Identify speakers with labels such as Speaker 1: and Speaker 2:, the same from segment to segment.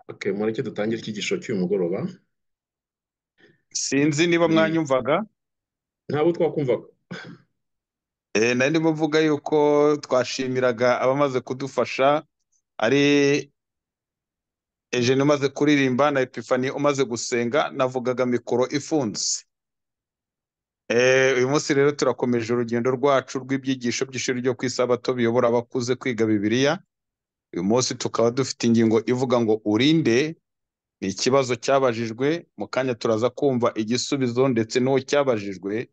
Speaker 1: Okay, mureke dutangire iki gishoro cy'uyu mugoroba.
Speaker 2: Sinzi niba
Speaker 1: Mm,
Speaker 2: mwanyumvaga
Speaker 1: Ntabwo twakumvaga.
Speaker 2: Eh, nari ndimo mvuga yuko twashimiraga abamaze kudufasha ari Eugene umaze kuririmba na Epifani umaze gusenga navugaga mikoro ifunze. Eh, uyu munsi rero turakomeje urugendo rwacu rw'ibyigisho by'ishuri ryo ku isabato biyobora abakuze kwiga Bibiliya. Uyu munsi tukaba dufite ingingo ivuga ngo urinde ni ikibazo cyabajijwe mu kanya turaza kumva igisubizo ndetse n'uwo cyabajijwe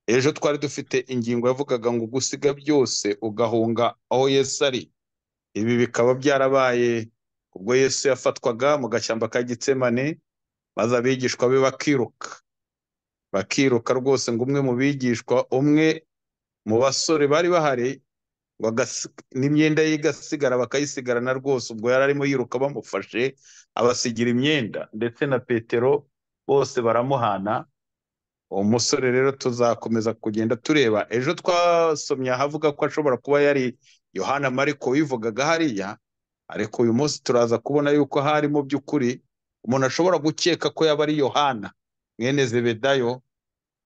Speaker 2: ejo twari dufite ingingo yavugaga ngo gusiga byose ugahunga aho yesu ari ibi bikaba byarabaye ubwo yesu yafatwaga mu gashyamba ka gitsemane maze abigishwa be bakiruka bakiruka rwose ngo umwe mu bigishwa umwe mu basore bari bahari ngo agasi- n'imyenda ye igasigara bakayisigarana rwose ubwo yari arimo yiruka bamufashe abasigira imyenda ndetse na petero bose baramuhana umusore rero tuzakomeza kugenda tureba ejo twasomye ahavuga ko ashobora kuba yari yohana mariko wivugaga hariya ariko uyu munsi turaza kubona yuko hari mu by'ukuri umuntu ashobora gukeka ko yaba ari yohana mwene zebedayo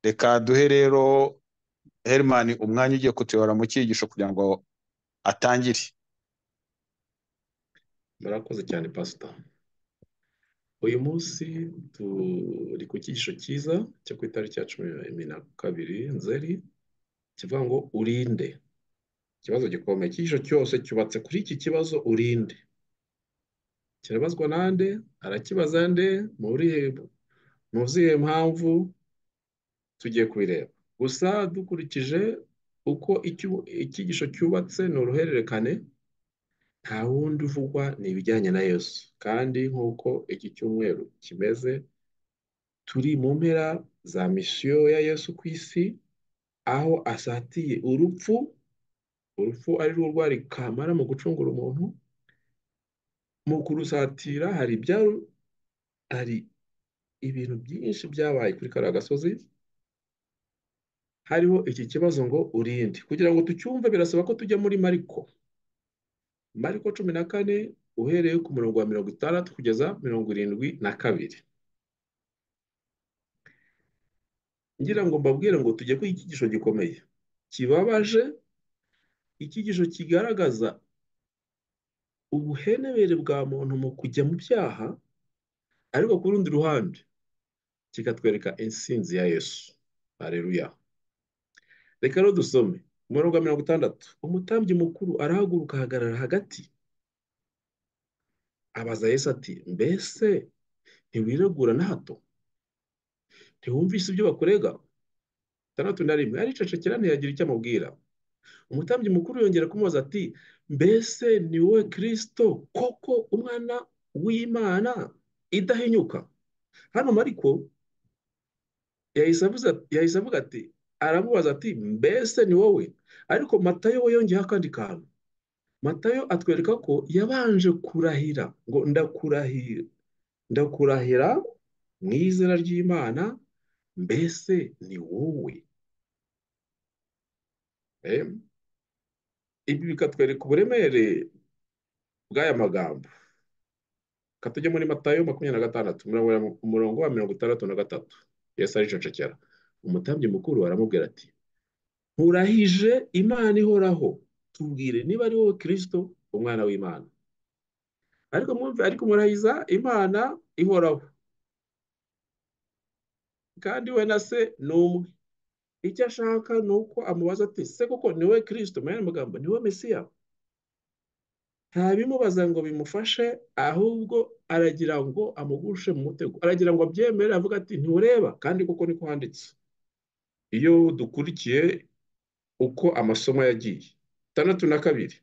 Speaker 2: reka duhe rero herimani umwanya ugiye kutuyobora mu cyigisho kugira ngo atangire
Speaker 1: Murakoze cyane Pastor. Uyu munsi turi ku cyigisho cyiza cyo ku itariki ya cumi na kabiri Nzeri kivuga ngo urinde. Ikibazo gikomeye. Icyigisho cyose cyubatse kuri iki kibazo urinde. Kirabazwa nande? Arakibaza nde? Mu burihe mu zihe mpamvu tugiye kubireba. Gusa dukurikije uko icyu- icyigisho cyubatse ni uruhererekane nta wundi uvugwa ni ibijyanye na Yesu kandi nk'uko iki cyumweru kimeze turi mu mpera za misiyo ya Yesu ku isi aho asatiye urupfu urupfu ari rwo rwari kamara mu gucungura umuntu mu kurusatira hari ibyaru hari ibintu byinshi byabaye kuri kariya gasozi hariho iki kibazo ngo urinde kugira ngo tucyumve birasaba ko tujya muri Mariko Mariko cumi na kane uhereye ku murongo wa mirongo itandatu kugeza mirongo irindwi na kabiri ngira ngo mbabwire ngo tujye kwiga icyigisho gikomeye kibabaje icyigisho kigaragaza ubuhenebere bwa muntu mu kujya mu byaha ariko ku rundi ruhande kikatwereka intsinzi ya yesu hareruya reka rero dusome ku murongo wa mirongo itandatu umutambyi mukuru arahaguruka ahagarara hagati abaza yesu ati mbese ntiwiregura na hato ntiwumvise ibyo bakurega itandatu na rimwe aricecekera ntiyagira icyo amubwira umutambyi mukuru yongera kumubaza ati mbese ni wowe kirisito koko umwana w'imana idahinyuka hano mariko yahise avuza- yahise avuga ati aramubaza ati mbese ni wowe ariko matayo we yongeyeho akandi kantu matayo atwereka ko yabanje kurahira ngo ndakurahira ndakurahira mu izina ry'imana mbese ni wowe Eh, ibi bikatwereka uburemere bw'aya magambo Reka tujye muri Matayo makumyabiri na gatandatu umurongo wa umurongo wa mirongo itandatu na gatatu Yesu aricecekera umutambyi mukuru aramubwira ati nkurahije Imana ihoraho tubwire niba ari wowe Kristo umwana w'Imana ariko mwumve ariko murahiza Imana ihoraho kandi we na se ni umwe icyo ashaka ni uko amubaza ati se koko ni wowe Kristo mu yandi magambo ni wowe Mesiya nta bimubaza ngo bimufashe ahubwo aragira ngo amugushe mu mutego aragira ngo abyemere avuga ati ntiureba kandi kuko niko handitse iyo dukurikiye uko amasomo yagiye itandatu na kabiri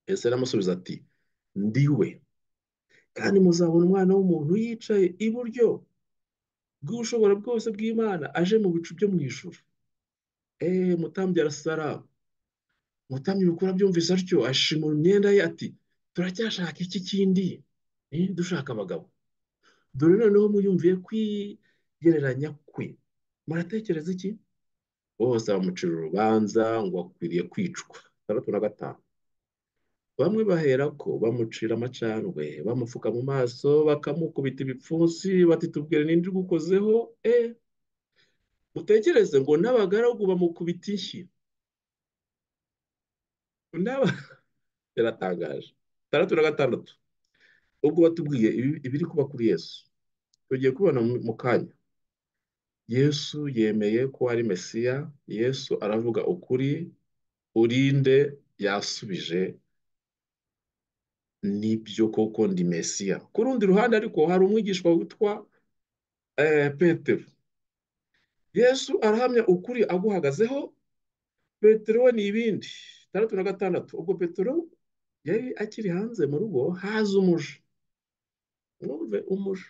Speaker 1: yesu aramusubiza ati ndiwe kandi muzabona umwana w'umuntu yicaye iburyo bw'ushobora bwose bw'imana aje mu bicu byo mu ijuru eee mutambyi arasaraba umutambyi mukuru abyumvise atyo ashimura imyenda ye ati turacyashaka iki kindi Eh, dushaka abagabo dore noneho muyumviye kwigereranya kwe muratekereza iki bose bamucira urubanza ngo akwiriye kwicwa itandatu na gatanu bamwe baherako bamucira amacandwe bamupfuka mu maso bakamukubita ibipfunsi bati tubwire ninde ugukozeho e mutekereze ngo n'abagaragu bamukubita inshyi n'aba yaratangaje itandatu na gatandatu ubwo batubwiye ibiri kuba kuri yesu tugiye kubibona mu kanya yesu yemeye ko ari mesiya yesu aravuga ukuri urinde yasubije nibyo koko ndi mesiya ku rundi ruhande ariko hari umwigishwa witwa petero yesu arahamya ukuri aguhagazeho petero we ni ibindi itandatu na gatandatu ubwo petero yari akiri hanze mu rugo haza umuja mwumve umuja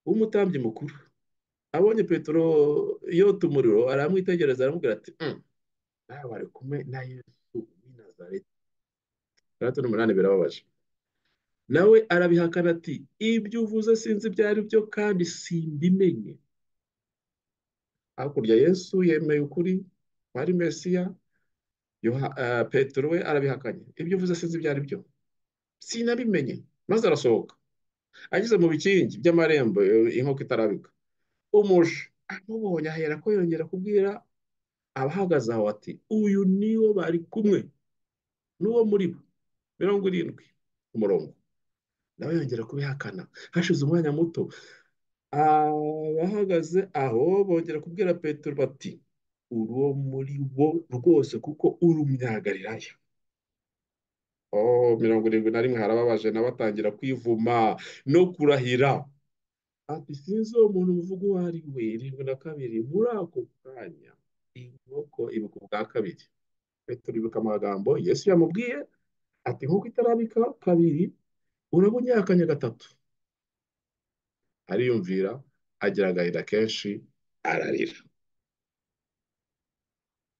Speaker 1: w'umutambyi mukuru abonye petero yota umuriro aramwitegereza aramubwira ati nawe ari kumwe na yesu w'i nazareti itandatu n'umunani birababaje nawe arabihakana ati ibyo uvuze sinzi ibyo ari byo kandi simbimenye hakurya yesu yemeye ukuri ari mesiya petero we arabihakanye ibyo uvuze sinzi ibyo ari byo sinabimenye maze arasohoka ageze mu bikingi by'amarembo inkoko itarabika umuje amubonye ahera ko yongera kubwira abahagaze aho ati uyu niwo bari kumwe n'uwo muri bo mirongo irindwi umurongo nawe yongera kubihakana hashize umwanya muto abahagaze aho bongera kubwira petero bati uwo muri bo rwose kuko uri umunyagalilaya mirongo irindwi na rimwe harababaje nawe atangira kwivuma no kurahira ati sinzi uwo muntu muvuga uwo ari we irindwi na kabiri muri ako kanya inkoko ibuka ubwa kabiri petero ibuka amagambo yesu yamubwiye ati nk'uko itarabika kabiri uraba unyakanya gatatu ariyumvira agira agahinda kenshi ararira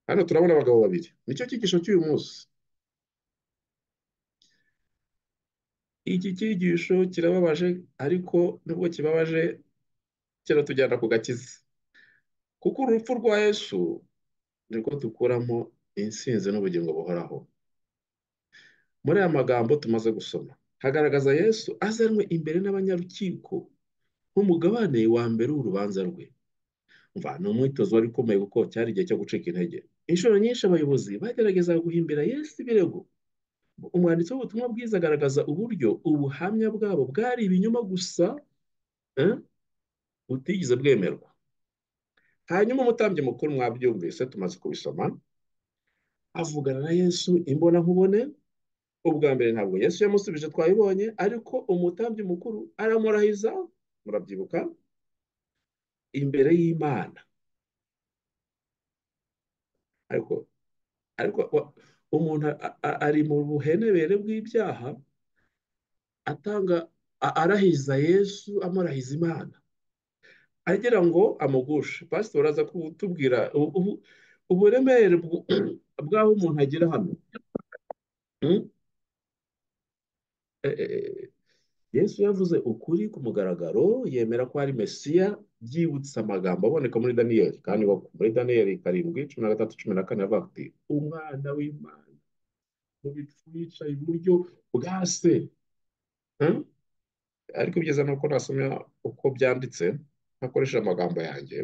Speaker 1: hano turabona abagabo babiri nicyo cyigisho cy'uyu munsi iki cyigisho kirababaje ariko nubwo kibabaje kiratujyana ku gakiza kuko urupfu rwa yesu nirwo dukuramo insinzi n'ubugingo buhoraho muri aya magambo tumaze gusoma hagaragaza yesu azanwe imbere n'abanyarukiko nk'umugabane wa mbere w'urubanza rwe mva ni umwitozo wari ukomeye kuko cyari igihe cyo gucika intege inshuro nyinshi abayobozi bagerageza guhimbira yesu ibirego umwanditsi w'ubutumwa bwiza agaragaza uburyo ubuhamya bwabo bwari ibinyoma gusa butigeze bwemerwa hanyuma umutambyi mukuru mwabyumvise tumaze kubisoma avugana na yesu imbonankubone ubwa mbere ntabwo yesu yamusubije twabibonye ariko umutambyi mukuru aramurahiza murabyibuka imbere y'imana ariko ariko umuntu ari mu buhenebere bw'ibyaha atanga arahiza yesu amurahiza imana agira ngo amugushe pasitori aza kutubwira uburemere bw'aho umuntu agera hano yesu yavuze ukuri ku mugaragaro yemera ko ari mesiya byibutsa amagambo aboneka muri daniyeli kandi muri daniyeli karindwi cumi na gatatu cumi na kane avuga ati umwana w'imana mu bicu yicaye iburyo bwa se ariko byiza ni uko nasomye uko byanditse ntakoresheje amagambo yanjye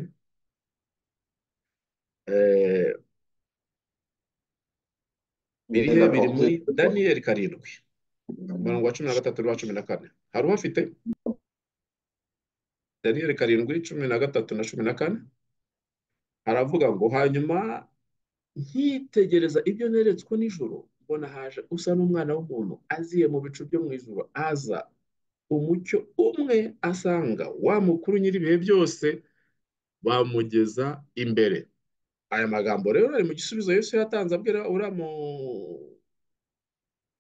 Speaker 1: birihe biri muri daniyeli karindwi umurongo wa cumi na gatatu n'uwa cumi na kane hari uhafite daniyeli karindwi cumi na gatatu na cumi na kane haravuga ngo hanyuma nkitegereza ibyo neretswe nijoro mbona haje usa n'umwana w'umuntu aziye mu bicu byo mu ijoro aza umucyo umwe asanga wa mukuru nyir'ibihe byose bamugeza imbere aya magambo rero ari mu gisubizo Yesu yatanze abwira uriya mu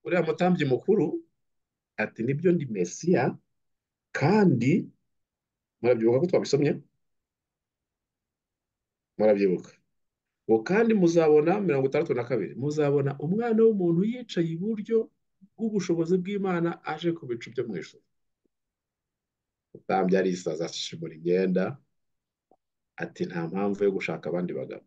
Speaker 1: uriya mutambyi mukuru ati nibyo ndi mesiya kandi murabyibuka ko twabisomye murabyibuka ngo kandi muzabona mirongo itandatu na kabiri muzabona umwana w'umuntu yicaye iburyo bw'ubushobozi bw'imana aje ku bicu byo mu ijoro utambye arisaza ashimura imyenda ati nta mpamvu yo gushaka abandi bagabo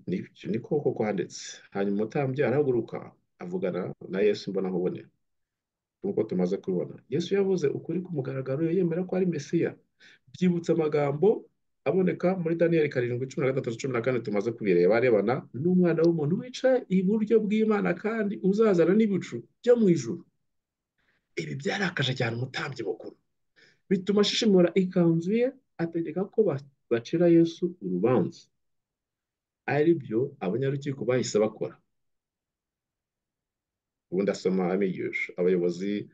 Speaker 1: ni ko koko handitse hanyuma umutambyi arahaguruka avugana na yesu imbonankubone nk'uko tumaze kubibona yesu yavuze ukuri ku mugaragaro yemera ko ari mesiya byibutsa amagambo aboneka muri daniyeli karindwi cumi na gatatu cumi na kane tumaze kubireba arebana n'umwana w'umuntu wicaye iburyo bw'imana kandi uzazana n'ibicu byo mu ijuru ibi byarakaje cyane umutambyi mukuru bituma ashishimura ikanzu ye ategeka ko bacira yesu urubanza ari byo abanyarukiko bahise bakora ubundi asoma amigisha abayobozi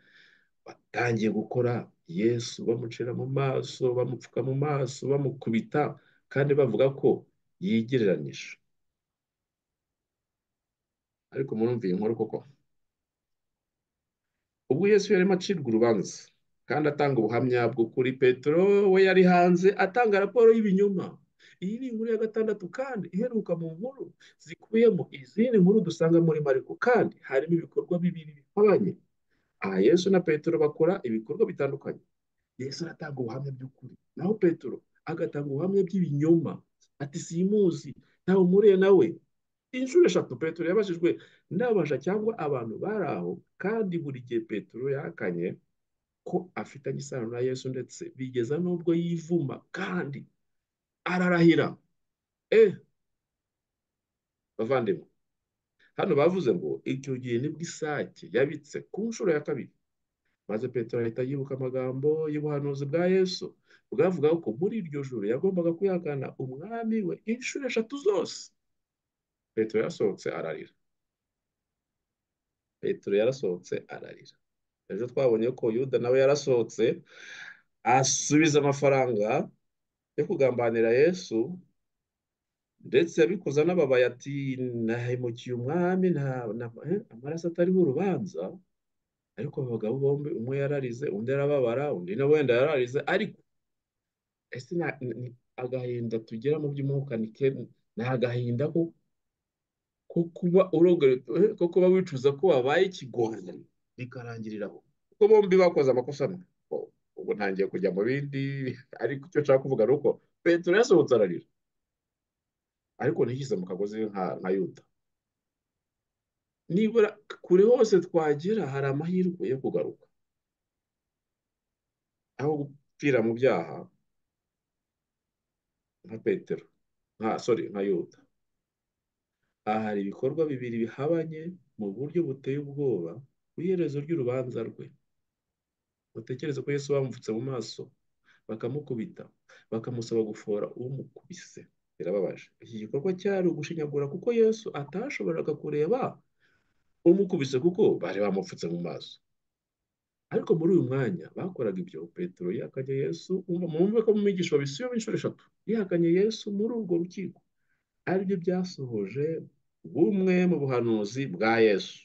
Speaker 1: batangiye gukora yesu bamucira mu maso bamupfuka mu maso bamukubita kandi bavuga ko yigereranyije ariko murumviye inkuru koko ubwo yesu yarimo acirwa urubanza kandi atanga ubuhamya bw'ukuri petero we yari hanze atanga raporo y'ibinyoma iyi ni inkuru ya gatandatu kandi iheruka mu nkuru zikubiyemo izindi nkuru dusanga muri mariko kandi harimo ibikorwa bibiri bihabanye aha yesu na petero bakora ibikorwa bitandukanye yesu aratanga ubuhamya by'ukuri naho petero agatanga ubuhamya bw'ibinyoma ati simuzi ntawe umuriye nawe inshuro eshatu petero yabajijwe n'abaja cyangwa abantu bari aho kandi buri gihe petero yakanye ko afitanye isano na yesu ndetse bigeza n'ubwo yivuma kandi ararahira eh bavandimwe hano bavuze ngo icyo gihe nibwo isake yabitse ku nshuro ya kabiri maze petero ahita yibuka amagambo y'ubuhanuzi bwa yesu bwavuga ko muri iryo joro yagombaga kuyagana umwami we inshuro eshatu zose petero yarasohotse ararira petero yarasohotse ararira ejo twabonye ko yuda nawe yarasohotse asubiza amafaranga yo kugambanira yesu ndetse yabikoza n'ababaye ati nahemukiye umwami amaraso atariho urubanza ariko aba bagabo bombi umwe yararize undi arababara undi na wenda yararize ariko ese agahinda tugira mu by'umwuka ni agahinda ko kuba ko kuba wicuza ko wabaye ikigoryi bikarangirira aho kuko bombi bakoze amakosa amwe ubu ntangiye kujya mu bindi ariko icyo nshaka kuvuga ni uko petero yasohotse ararira ariko ntishyize mu kagozi nka yuda nibura kure hose twagera hari amahirwe yo kugaruka aho gupfira mu byaha nka petero nka sori nka yuda aha hari ibikorwa bibiri bihabanye mu buryo buteye ubwoba ku iherezo ry'urubanza rwe batekereza ko yesu bamupfutse mu maso bakamukubita bakamusaba gufora umukubise birababaje iki gikorwa cyari ugushinyagura kuko yesu atashoboraga kureba umukubise kuko bari bamupfutse mu maso ariko muri uyu mwanya bakoraga ibyo petero yihakanye yesu mumve ko mu mwigisho babisiyo inshuro eshatu yihakanye yesu muri urwo rukiko aribyo byasohoje bumwe mu buhanuzi bwa yesu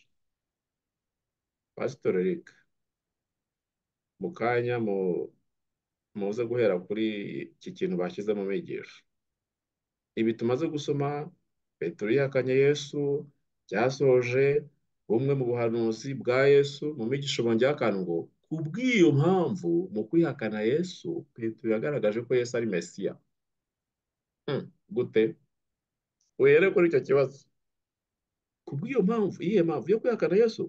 Speaker 1: pasitori reka mu kanya muze guhera kuri iki kintu bashyize mu mwigisho ibi tumaze gusoma petero yihakanye yesu byasoje bumwe mu buhanuzi bwa yesu mu mwigisho bongera akantu ngo ku bw'iyo mpamvu mu kwihakana yesu petero yagaragaje ko yesu ari mesiya gute uhere kuri icyo kibazo ku bw'iyo mpamvu iyihe mpamvu yo kwihakana yesu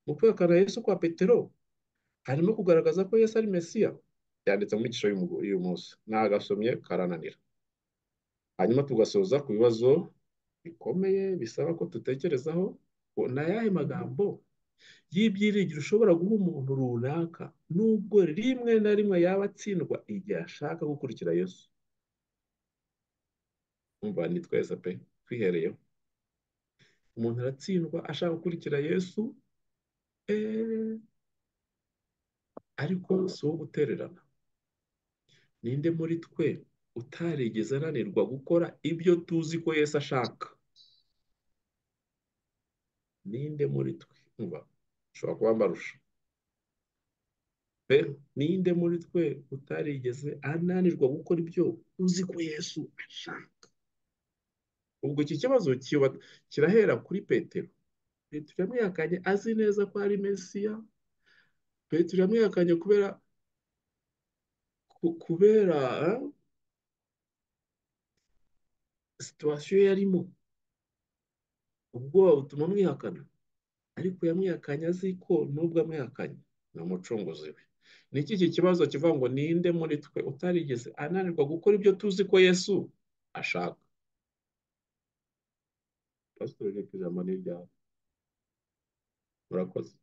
Speaker 1: mu kwihakana yesu kwa petero harimo kugaragaza ko yesu ari mesiya byanditse mu mwigisho y'uyu munsi ntagasomye karananira hanyuma tugasoza ku bibazo bikomeye bisaba ko dutekerezaho ngo ni ayahe magambo y'ibyiringiro ushobora guha umuntu runaka nubwo rimwe na rimwe yaba atsindwa igihe ashaka gukurikira yesu umva ni twese pe twihereyeho umuntu aratsindwa ashaka gukurikira yesu eee ariko si uwo gutererana ninde muri twe utarigeze ananirwa gukora ibyo tuzi ko Yesu ashaka ninde muri twe mba ushobora kuba mbarusha rero ninde muri twe utarigeze ananirwa gukora ibyo tuzi ko Yesu ashaka ubwo iki kibazo kirahera kuri petero petero yamwihakanye azi neza ko ari mesiya petero yamwihakanye kubera kubera situwasiyo yarimo ubwoba butuma mwihakana ariko yamwihakanye azi ko n'ubwo amwihakanye ni umucunguzi we ni iki iki kibazo kivuga ngo ninde muri twe utarigeze ananirwa gukora ibyo tuzi ko yesu ashaka pasitori reka ijambo ni iryawe murakoze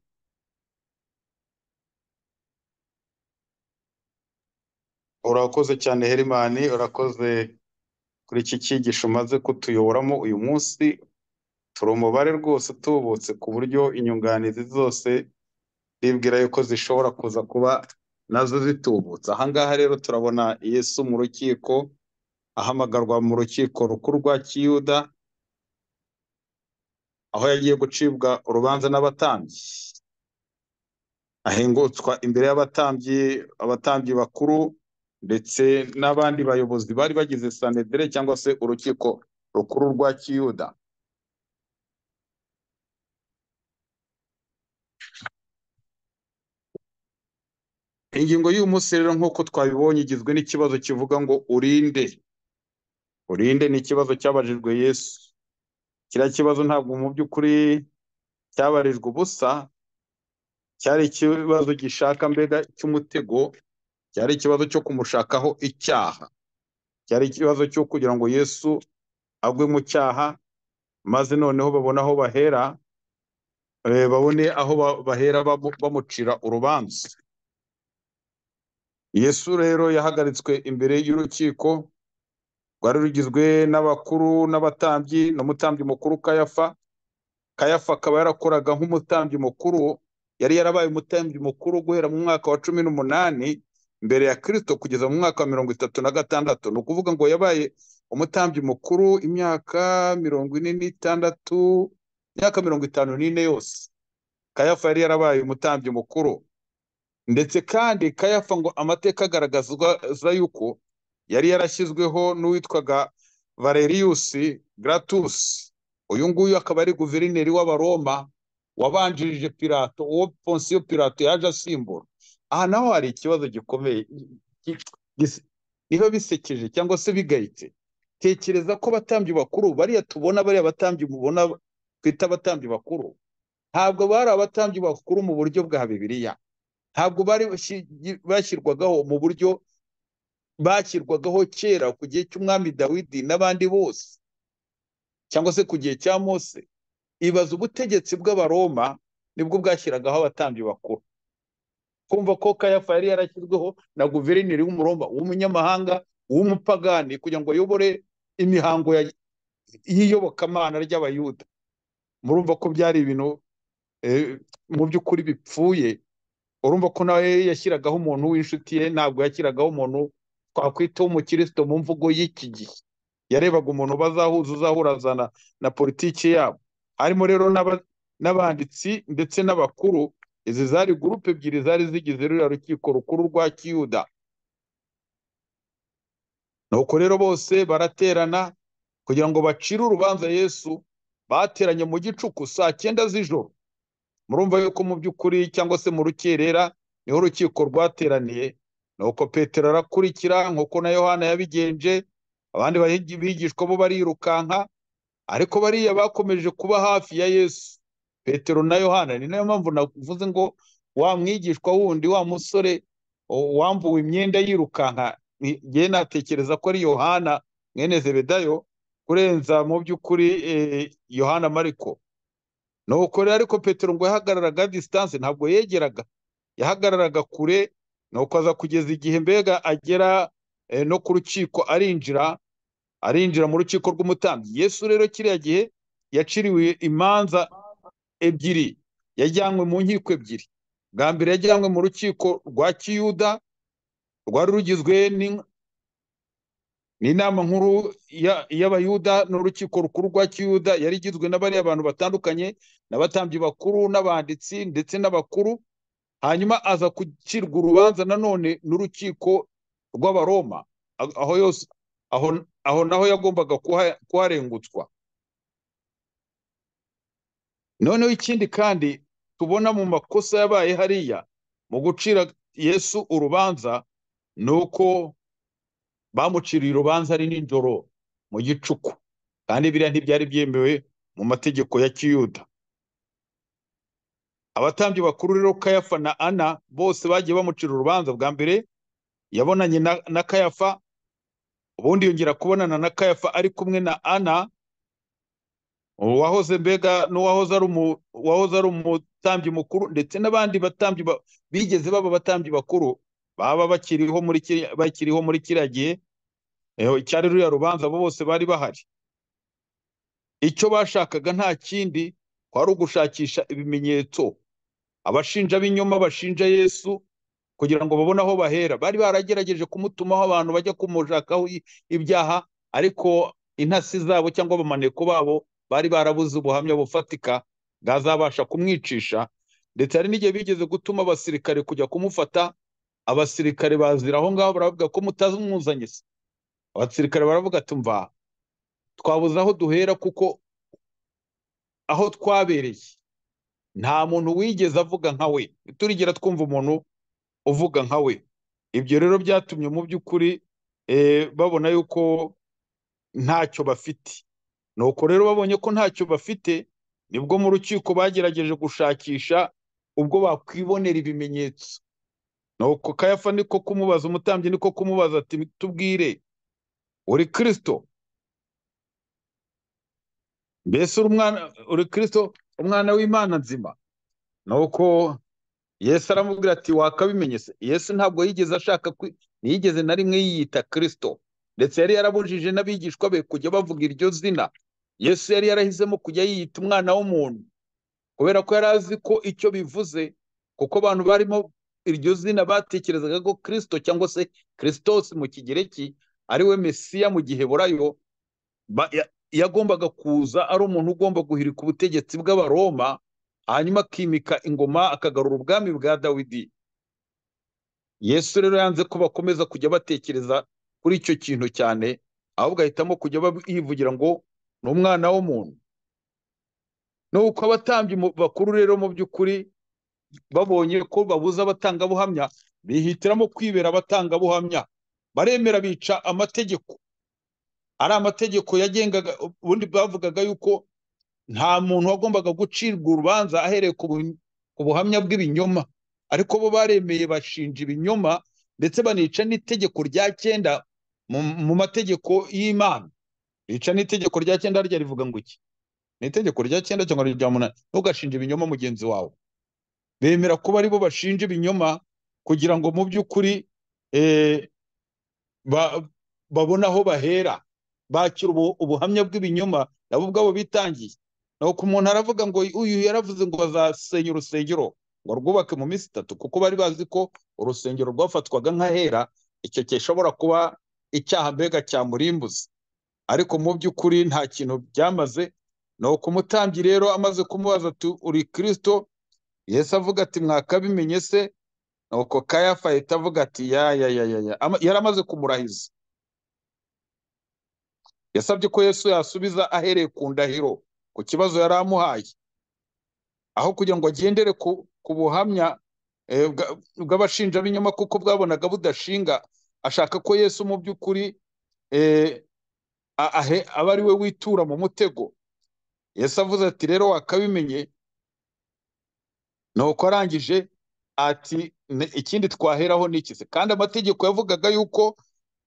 Speaker 2: urakoze cyane herimani urakoze kuri iki cyigisho umaze kutuyoboramo uyu munsi turi umubare rwose utubutse ku buryo inyunganizi zose zibwira yuko zishobora kuza kuba nazo zitubutse aha ngaha rero turabona yesu mu rukiko ahamagarwa mu rukiko rukuru rwa kiyuda aho yagiye gucibwa urubanza n'abatambyi ahengutswa imbere y'abatambyi abatambyi bakuru ndetse n'abandi bayobozi bari bagize sanedere cyangwa se urukiko rukuru rwa kiyuda ingingo y'uyu munsi rero nk'uko twabibonye igizwe n'ikibazo kivuga ngo urinde urinde ni ikibazo cyabajijwe yesu kiriya kibazo ntabwo mu by'ukuri cyabarijwe ubusa cyari ikibazo gishaka mbega cy'umutego cyari ikibazo cyo kumushakaho icyaha cyari ikibazo cyo kugira ngo yesu agwe mu cyaha maze noneho babone aho bahera eh, babone aho ba- bahera bamu- bamucira urubanza yesu rero yahagaritswe imbere y'urukiko rwari rugizwe n'abakuru n'abatambyi n'umutambyi mukuru kayafa kayafa akaba yarakoraga nk'umutambyi mukuru yari yarabaye umutambyi mukuru guhera mu mwaka wa cumi n'umunani mbere ya kirisito kugeza mu mwaka wa mirongo itatu na gatandatu ni ukuvuga ngo yabaye umutambyi mukuru imyaka mirongo ine n'itandatu imyaka mirongo itanu n'ine yose kayafa yari yarabaye umutambyi mukuru ndetse kandi kayafa ngo amateka agaragazwa za yuko yari yarashyizweho n'uwitwaga valerius gratus uyu nguyu akaba ari guverineri w'abaroma wabanjirije pirato uwo ponsiyo pirato yaje asimbura aha naho hari ikibazo gikomeye gi- gis- biba bisekeje cyangwa se bigayitse tekereza ko abatambyi bakuru bariya tubona bariya abatambyi mubona twita abatambyi bakuru ntabwo bari abatambyi bakuru mu buryo bwa bibiliya ntabwo bari bashi- bashyirwagaho mu buryo bashyirwagaho kera ku gihe cy'umwami dawidi n'abandi bose cyangwa se ku gihe cya mose ibaza ubutegetsi bw'abaroma nibwo bwashyiragaho abatambyi bakuru kumva ko kayafa yari yarashyizweho na guverineri w'umuroma w'umunyamahanga w'umupagani kugira ngo ayobore imihango ya- y'iyobokamana ry'abayuda murumva ko byari ibintu eh, mu by'ukuri bipfuye urumva ko nawe yashyiragaho umuntu w'inshuti ye ntabwo yashyiragaho umuntu twakwita w'umukristo mu mvugo y'iki gihe yarebaga umuntu bazahuza uzahurazana na politiki yabo harimo rero n'aba- n'abanditsi ndetse n'abakuru izi zari gurupe ebyiri zari zigize ruriya rukiko rukuru rwa kiyuda nuko rero bose baraterana kugira ngo bacire urubanza yesu bateranye mu gicuku saa cyenda z'ijoro murumva yuko mu by'ukuri cyangwa se mu rukerera niho urukiko rwateraniye nuko petero arakurikira nk'uko na yohana yabigenje abandi bahi- bigishwa bo barirukanka ariko bariya bakomeje kuba hafi ya yesu petero na yohana ni nayo mpamvu navuze ngo wa mwigishwa wundi wa musore o- wambuwe imyenda yirukanka ni- ngewe natekereza ko ari yohana mwene zebedayo kurenza mu by'ukuri eh, yohana mariko nuko rero ariko petero ngo yahagararaga disitanse ntabwo yegeraga yahagararaga kure nuko aza kugeza igihe mbega agera eh, no ku rukiko arinjira arinjira mu rukiko rw'umutambyi yesu rero kiriya gihe yaciriwe imanza ebyiri yajyanywe mu nkiko ebyiri bwa mbere yajyanywe mu rukiko rwa kiyuda rwari rugizwe n'in- n'inama nkuru ya- y'abayuda n'urukiko rukuru rwa kiyuda yari igizwe na bariya abantu batandukanye n'abatambyi bakuru n'abanditsi ndetse n'abakuru hanyuma aza gucirwa urubanza nanone n'urukiko rw'abaroma A- aho yose aho, aho naho yagombaga kuha- kuharengutswa noneho ikindi kandi tubona mu makosa yabaye hariya mu gucira yesu urubanza ni uko bamuciriye urubanza ari nijoro mu gicuku kandi biriya ntibyari byemewe mu mategeko ya kiyuda abatambyi bakuru rero kayafa na ana bose bagiye bamucira urubanza bwa mbere yabonanye na, na kayafa ubundi yongera kubonana na kayafa ari kumwe na ana uwahoze mbega n'uwahoze ari umu- uwahoze ari umutambyi mukuru ndetse n'abandi batambyi ba- bigeze baba abatambyi bakuru baba bakiriho muri kiriya- bakiriho muri kiriya gihe eh, cyari ruriya rubanza abo bose bari bahari icyo bashakaga nta kindi kwari ugushakisha ibimenyetso abashinja b'inyoma bashinja yesu kugira ngo babone aho bahera bari baragerageje kumutumaho abantu bajya kumushakaho i- ibyaha ariko intasi zabo cyangwa abamaneko babo bari barabuze ubuhamya bufatika bwazabasha kumwicisha ndetse hari n'igihe bigeze gutuma abasirikare kujya kumufata abasirikare bazira aho ngaho baravuga ko mutamuzanye se abasirikare baravuga ati mva twabuze aho duhera kuko aho twabereye nta muntu wigeze avuga nka we turigera twumva umuntu uvuga nka we ibyo rero byatumye mu by'ukuri eh, babona yuko ntacyo bafite nuko rero babonye ko ntacyo bafite nibwo mu rukiko bagerageje gushakisha ubwo bakwibonera ibimenyetso nuko kayafa niko kumubaza umutambyi niko kumubaza ati tubwire uri kirisito mbese uri umwana uri kirisito umwana w'imana nzima nuko yesu aramubwira ati wakabimenye se yesu ntabwo yigeze ashaka kwi- ntiyigeze na rimwe yiyita kirisito ndetse yari yarabujije n'abigishwa be kujya bavuga iryo zina yesu yari yarahisemo kujya yiyita umwana w'umuntu kubera ko yari azi ko icyo bivuze kuko abantu barimo iryo zina batekerezaga ko kirisito cyangwa se kirisitosi mu kigereki ari we mesiya mu giheburayo ba- ya- yagombaga kuza ari umuntu ugomba guhirika ubutegetsi bw'abaroma hanyuma akimika ingoma akagarura ubwami bwa dawidi yesu rero yanze ko bakomeza kujya batekereza kuri icyo kintu cyane ahubwo ahitamo kujya bab- yivugira ngo ni umwana w'umuntu nuko abatambyi mu- bakuru rero mu by'ukuri babonye ko babuze abatangabuhamya bihitiramo kwibera abatangabuhamya baremera bica amategeko ari amategeko yagengaga ubundi bavugaga yuko nta muntu wagombaga gucirwa urubanza ahereye ku bu- ku buhamya bw'ibinyoma ariko bo baremeye bashinja ibinyoma ndetse banica n'itegeko rya cyenda mu mu mategeko y'imana bica n'itegeko rya cyenda rya rivuga ngo iki ni itegeko rya cyenda cyangwa rya munani ntugashinje ibinyoma mugenzi wawe bemera kuba aribo bashinja ibinyoma kugira ngo mu by'ukuri eh, ba- babona aho bahera bakira ubu- ubuhamya bw'ibinyoma nabo ubwabo bitangiye nuko umuntu aravuga ngo uyu yaravuze ngo bazasenya urusengero ngo rwubake mu minsi itatu kuko bari bazi ko urusengero rwafatwaga nk'ahera icyo gishobora kuba icyaha mbega cyamurimbuza ariko mu by'ukuri nta kintu byamaze nuko umutambyi rero amaze kumubaza ati uri kirisito yesu avuga ati mwakabimenye se nuko kayafa ahita avuga ati ya ya ya ya ya Ama- yari amaze kumurahiza yasabye ko yesu yasubiza ahereye ku ndahiro ku kibazo yari amuhaye aho kugira ngo agendere ku, ku buhamya eh, bwa- bw'abashinjabinyoma kuko bwabonaga budashinga ashaka ko yesu mu by'ukuri eh, a- ahe- aba ari we witura mu mutego yesu avuze ati rero wakabimenye nuko arangije ati "Ne- ikindi twaheraho ni iki se kandi amategeko yavugaga yuko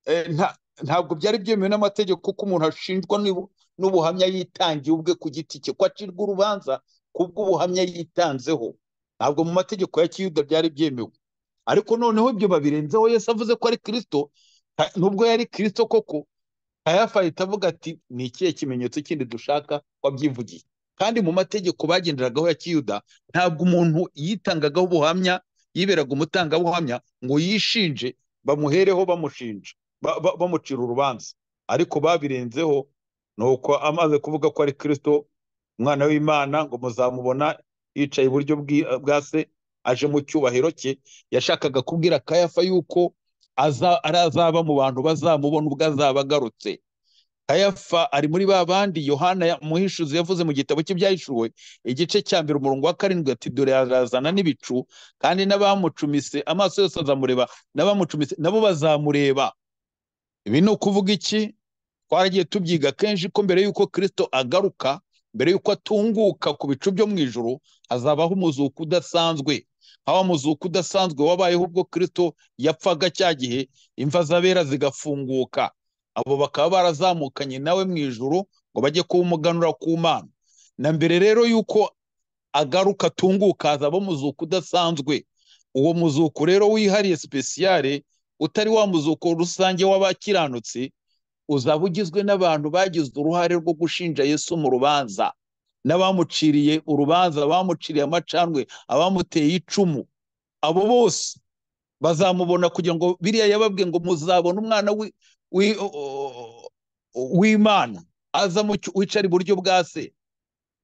Speaker 2: eh, nta- ntabwo byari byemewe n'amategeko ko umuntu ashinjwa n'ibu- n'ubuhamya yitangiye ubwe ku giti cye ko acirwa urubanza kubw'ubuhamya yitanzeho ntabwo mu mategeko ya kiyuda byari byemewe ariko noneho ibyo babirenzeho yesu avuze ko ari kirisito ha- nubwo yari kirisito koko kayafa ahita avuga ati ni ikihe kimenyetso kindi dushaka wabyivugiye kandi mu mategeko bagenderagaho ya kiyuda ntabwo umuntu yitangagaho ubuhamya yiberaga umutangabuhamya ngo yishinje bamuhereho bamushinja ba- ba- bamucira urubanza ariko babirenzeho nuko amaze kuvuga ko ari kirisito umwana w'imana ngo muzamubona yicaye iburyo bwi- bwa se aje mu cyubahiro cye yashakaga kubwira kayafa yuko aza- arazaba mu bantu bazamubona ubwo azaba agarutse kayafa ari muri ba bandi yohana ya- umuhishuzi yavuze mu gitabo cye byahishuwe igice cya mbere umurongo wa karindwi ati dore arazana n'ibicu kandi n'abamucumise amaso yose azamureba n'abamucumise nabo bazamureba ibi ni ukuvuga iki twaragiye tubyiga kenshi ko mbere y'uko kirisito agaruka mbere y'uko atunguka ku bicu byo mu ijoro hazabaho umuzuko udasanzwe haba umuzuko udasanzwe wabayeho ubwo kirisito yapfaga cya gihe imva z'abera zigafunguka abo bakaba barazamukanye nawe mu ijoro ngo bajye kuwumuganura ku mana na mbere rero y'uko agaruka atunguka hazaba umuzuko udasanzwe uwo muzuko rero wihariye sipesiyare utari wa muzuko rusange w'abakiranutse uzaba ugizwe n'abantu bagize uruhare rwo gushinja Yesu mu rubanza n'abamuciriye urubanza abamuciriye amacandwe abamuteye icumu abo bose bazamubona kugira ngo biriya yababwiye ngo muzabona umwana wi- wi- w'imana aza mu cyu- wicara iburyo bwa se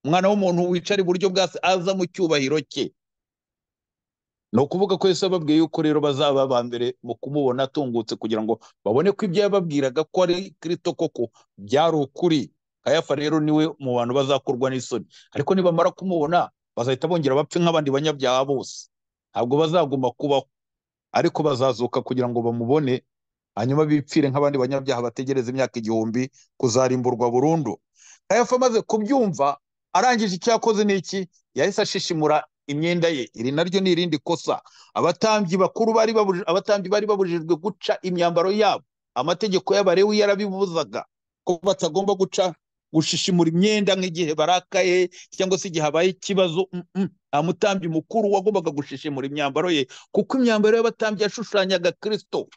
Speaker 2: umwana w'umuntu wicara iburyo bwa se aza mu cyubahiro cye ni ukuvuga ko Yesu yababwiye yuko rero bazaba aba mbere mu kumubona atungutse kugira ngo babone ko ibyo yababwiraga ko ari kirito koko byari ukuri kayafa rero niwe mu bantu bazakorwa n'isoni ariko nibamara kumubona bazahita bongera bapfe nk'abandi banyabyaha bose ntabwo bazaguma kubaho ariko bazazuka kugira ngo bamubone hanyuma bipfire nk'abandi banyabyaha bategereza imyaka igihumbi kuzarimburwa burundu kayafa amaze kubyumva arangije icyo yakoze ni iki yahise ashishimura imyenda ye iri naryo ni irindi kosa abatambyi bakuru bari babujijwe abatambyi bari babujijwe guca imyambaro yabo amategeko y'abarewi yarabibuzaga ko batagomba guca gushishimura imyenda nk'igihe barakaye cyangwa se igihe habaye ikibazo mm, mm. nta mutambyi mukuru wagombaga gushishimura imyambaro ye kuko imyambaro y'abatambyi yashushanyaga kirisito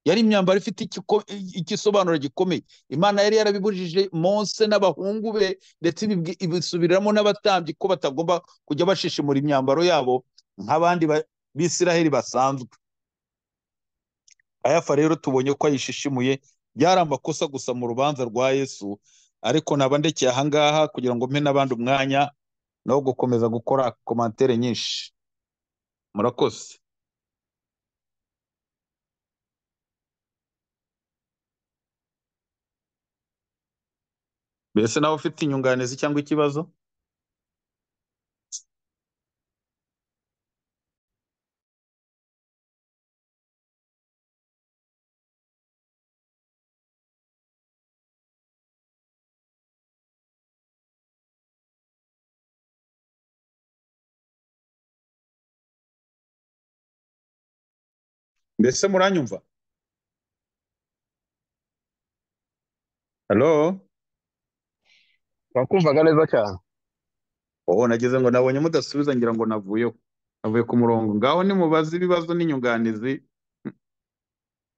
Speaker 2: yari imyambaro ifite ikiko- igisobanuro gikomeye imana yari yarabibujije mose n'abahungu be ndetse ibibwi- ibisubiramo n'abatambyi ko batagomba kujya bashishimura imyambaro yabo nk'abandi ba- b'isiraheli basanzwe ayafa rero tubonye ko ayishishimuye byari amakosa gusa mu rubanza rwa yesu ariko naba ndekeye aha ngaha kugira ngo mpe n'abandi umwanya no gukomeza gukora komantere nyinshi murakoze mbese nawe ufite inyunganizi cyangwa ikibazo mbese muranyumva halo
Speaker 3: wakumvaga neza cyane
Speaker 2: Oh, nageze ngo nabonye mudasubiza ngira ngo navuyeho navuye ku murongo ngaho nimubaze ibibazo n'inyunganizi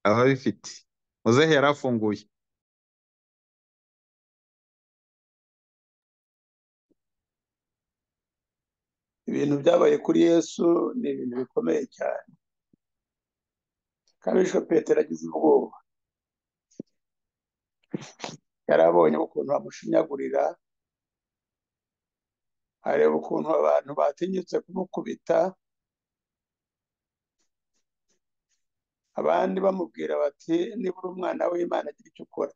Speaker 2: ababifite muzehe yari afunguye
Speaker 4: ibintu byabaye kuri yesu ni ibintu bikomeye cyane kabishwe petero agize ubwoba yari abonye ukuntu bamushinyagurira areba ukuntu abantu batinyutse kumukubita abandi bamubwira bati niba uri umwana w'imana agira icyo ukora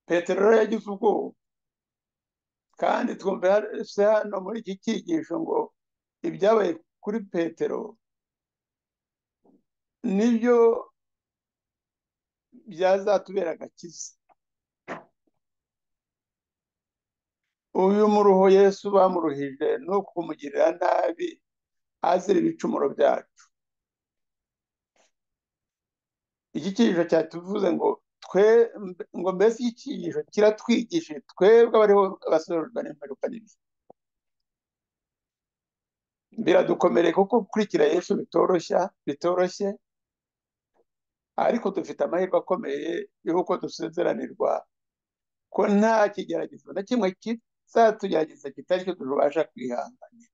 Speaker 4: petero rero yagize ubwoba kandi twumve se hano muri iki cyigisho ngo ibyabaye kuri petero nibyo byazatubera agakiza uyu muruho yesu bamuruhije ni ukumugirira nabi azira ibicumuro byacu iki cyigisho cyatuvuze ngo twe ngo mbese iki cyigisho kiratwigishije twebwe abariho abasobanurwa n'imperuka nini biradukomereye kuko gukurikira yesu bitoroshya bitoroshye ariko dufite amahirwe akomeye y'uko dusezeranirwa ko nta kigeragezo na kimwe kizatugerageza kitari cyo tubasha kwihanganira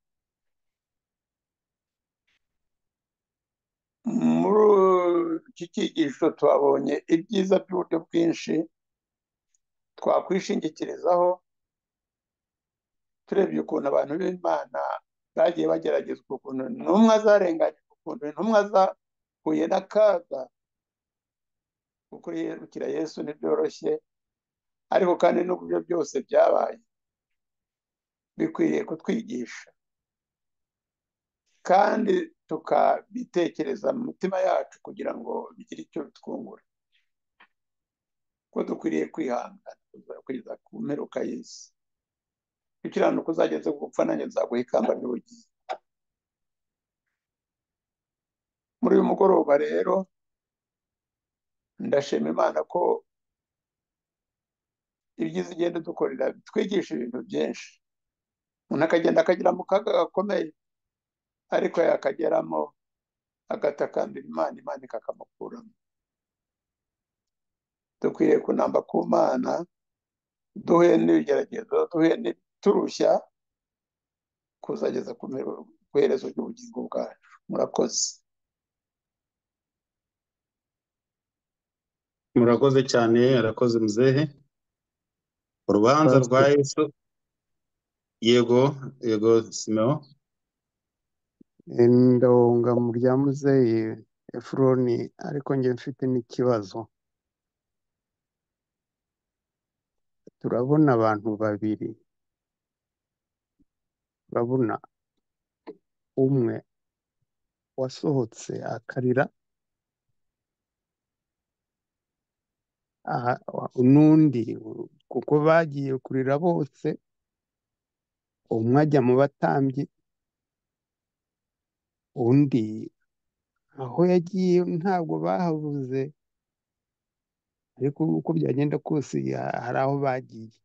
Speaker 4: muri iki cyigisho twabonye ibyiza by'uburyo bwinshi twakwishingikirizaho turebye ukuntu abantu b'imana bagiye bageragezwa ukuntu intumwa zarenganyijwe ukuntu intumwa zahuye n'akaga gukurikira yesu ntibyoroshye ariko kandi n'uburyo byose byabaye bikwiriye kutwigisha kandi tukabitekereza mu mitima yacu kugira ngo bigire icyo bitwungura ko dukwiriye kwihangana kugeza ku mperuka y'isi gukiranuka uzageze ku gupfa nanjye nzaguha ikamba ry'ubugingo muri uyu mugoroba rero ndashima imana ko ibyiza igenda dukorera bitwigisha ibintu byinshi umuntu akagenda akagera mu kaga gakomeye ariko yakageramo agatakambira imana imana ikakamukuramo dukwiriye kunamba ku mana duhuye n'ibigeragezo duhuye n'ibiturushya kuzageza ku iherezo ry'ubugingo bwacu murakoze
Speaker 2: murakoze cyane arakoze muzehe urubanza
Speaker 1: Pastor.
Speaker 2: rwa yesu yego yego simeo
Speaker 3: ndonga mu bya muzeyi efuroni ariko njye mfite n'ikibazo turabona abantu babiri turabona umwe wasohotse akarira aha- n'undi kuko bagiye kurira bose umwe ajya mu batambyi undi aho yagiye ntabwo bahabuze ariko uko byagenda kose ya- hari aho bagiye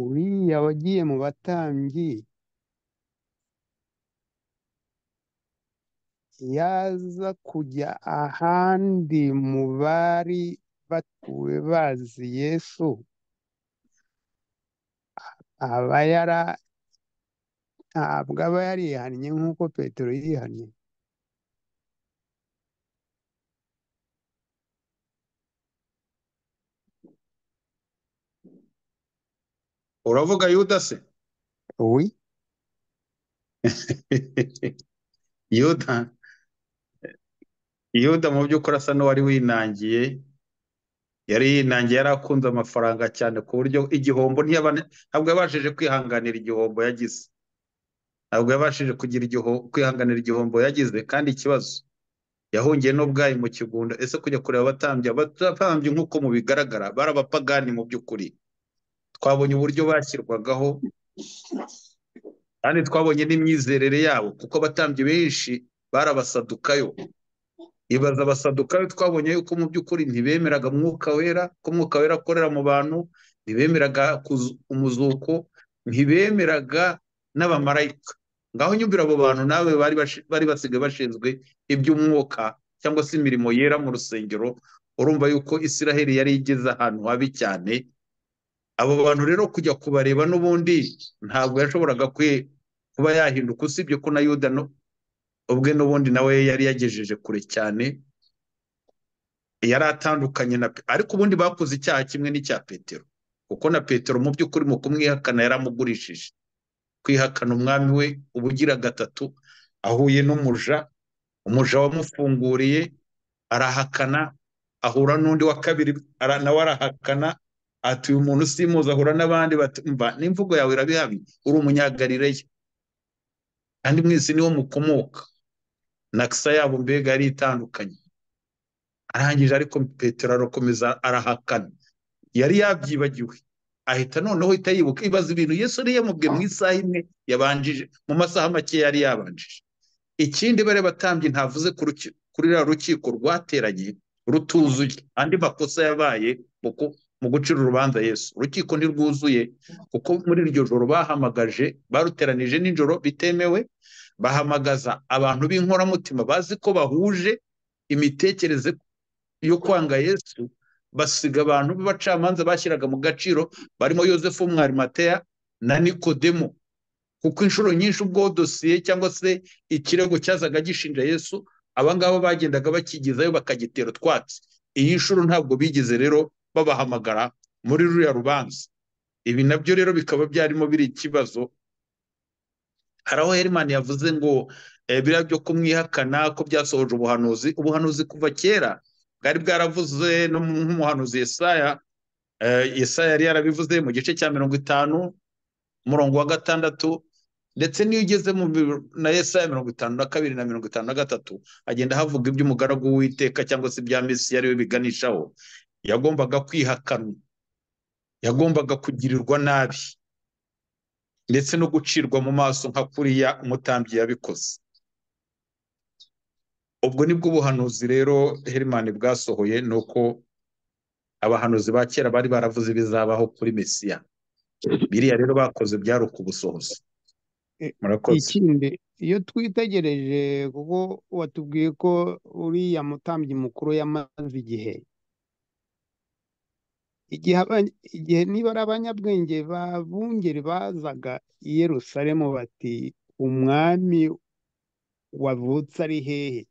Speaker 3: uriya wagiye mu batambyi yaza kujya ahandi mu bari batuwe bazi yesu aba yara ntabwo aba yarihannye nk'uko petero yihannye
Speaker 2: uravuga yuda se
Speaker 3: we
Speaker 2: yuda yuda mu by'ukuri asa n'uwari winangiye yari yinangiye yari akunze amafaranga cyane ku buryo igihombo ntiyabane- ntabwo yabashije kwihanganira igihombo yagize ntabwo yabashije kugira igiho- kwihanganira igihombo yagize kandi ikibazo yahungiye n'ubwayi mu kigunda ese kujya kureba abatambyi abatambyi nk'uko mubigaragara bari abapagani mu by'ukuri twabonye uburyo bashyirwagaho kandi twabonye n'imyizerere yabo kuko abatambyi benshi bari abasadukayo ibaza abasadukayo twabonye yuko mu by'ukuri ntibemeraga mwuka wera ko umwuka wera akorera mu bantu ntibemeraga kuzu- umuzuko ntibemeraga n'abamarayika ngaho nyumvira abo bantu nawe bari bashi- bari basigaye bashinzwe iby'umwuka cyangwa se imirimo yera mu rusengero urumva yuko isiraheli yari igeze ahantu habi cyane abo bantu rero kujya kubareba n'ubundi ntabwo yashoboraga kwe- kuba yahinduka usibye ko na yuda no- ubwe n'ubundi nawe yari yagejeje kure cyane yari atandukanye na Pe- ariko ubundi bakoze icyaha kimwe n'icya petero kuko na petero mu by'ukuri mu kumwihakana yaramugurishije kwihakana umwami we ubugira gatatu ahuye n'umuja umuja wamufunguriye arahakana ahura n'undi wa kabiri ara- nawe arahakana ati uyu muntu simuzi ahura n'abandi bati mva n'imvugo yawe irabihamye uri umunyagarileya kandi mwese niwo mukomoka nakisa yabo mbega yari itandukanye arangije ariko petero arakomeza arahakana yari yabyibagiwe ahita noneho ahita yibuka ibaza ibintu yesu yari yamubwiye mu isaha imwe yabanjije mu masaha make yari yabanjije ikindi bari batambye ntavuze ku ruki- kuri ruriya rukiko rwateranye rutuzuye andi makosa yabaye mu ku- mu gucira urubanza yesu urukiko ntirwuzuye kuko muri iryo joro bahamagaje baruteranije nijoro bitemewe bahamagaza abantu b'inkoramutima bazi ko bahuje imitekerereze yo kwanga yesu basiga abantu b'abacamanza bashyiraga mu gaciro barimo yosefu mwarimateya na nikodemo kuko inshuro nyinshi ubwo dosiye cyangwa se ikirego cyazaga gishinja yesu aba ngaba bagendaga bakigezayo bakagitera utwatsi iyi nshuro ntabwo bigeze rero babahamagara muri ruriya rubanza ibi nabyo rero bikaba byarimo biri ikibazo hari aho herimani yavuze ngo eh, biriya byo kumwihakana ko byasohoje ubuhanuzi ubuhanuzi kuva kera bwari bwaravuze no mu- nk'umuhanuzi yesaya eh, yesaya yari yarabivuze mu gice cya mirongo itanu umurongo wa gatandatu ndetse n'iyo ugeze mu bi- na yesaya mirongo itanu na kabiri na mirongo itanu na gatatu agenda havuga iby'umugaragu w'iteka cyangwa se ibya mesi ari we biganishaho yagombaga kwihakanwa yagombaga kugirirwa nabi ndetse no gucirwa mu maso nka kuriya umutambyi yabikoze ubwo nibwo buhanuzi rero herimani bwasohoye ni uko abahanuzi ba kera bari baravuze ibizabaho kuri mesiya biriya rero bakoze byari ukubusohoza
Speaker 3: Eh,
Speaker 2: murakoze
Speaker 3: ikindi iyo twitegereje kuko watubwiye ko uriya mutambyi mukuru yamaze igihe igihe aba- igihe niba ari abanyabwenge b'abungeri bazaga i yerusalemu bati umwami wavutse ari hehe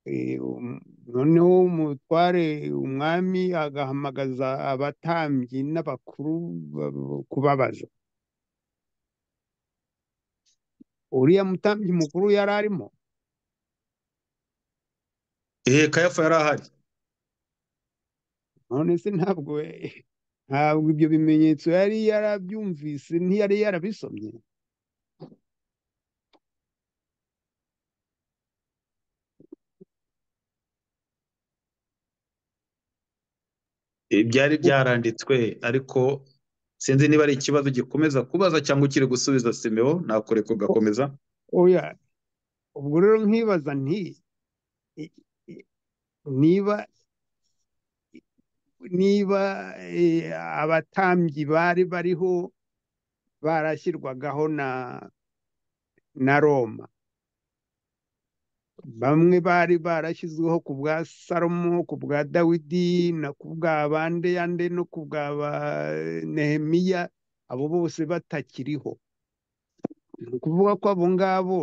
Speaker 3: Eh, um- noneho umutware umwami agahamagaza abatambyi n'abakuru ba- kubabaza uriya mutambyi mukuru yari arimo
Speaker 2: ehe kayafa yari ahari
Speaker 3: none se ntabwo ntabwo ibyo bimenyetso yari yarabyumvise ntiyari yarabisomye
Speaker 2: Eh, byari byaranditswe ariko sinzi niba ari ikibazo gikomeza kubaza cyangwa ukiri gusubiza simewo nakore kugakomeza
Speaker 3: oya ubwo rero nkibaza nti i- i- niba niba eh, abatambyi bari bariho barashyirwagaho na na roma bamwe bari barashyizweho ku bwa salomo ku bwa dawidi na ku bwa bandeyande no ku bwa ba nehemiya abo bose batakiriho ni ukuvuga ko abo ngabo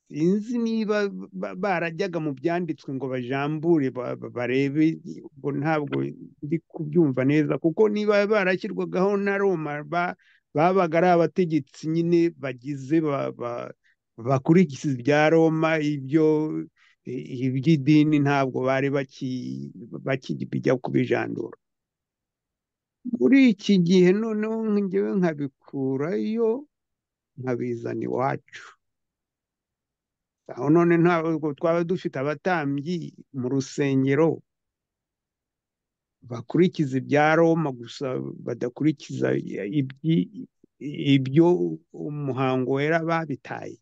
Speaker 3: sinzi niba ba- barajyaga mu byanditswe ngo bajambure ba- ba- barebe ubwo ntabwo ndi kubyumva neza kuko niba barashyirwagaho na roma ba- babaga ari abategetsi nyine bagize ba- ba- bakurikiza ibya roma ibyo iby'idini ntabwo bari baki- bakijya kubijandura muri iki gihe noneho njyewe nkabikurayo nkabizana iwacu aho none ntabwo twaba dufite abatambyi mu rusengero bakurikiza ibya Roma gusa badakurikiza ibyi- ibyo umuhango wera babitaye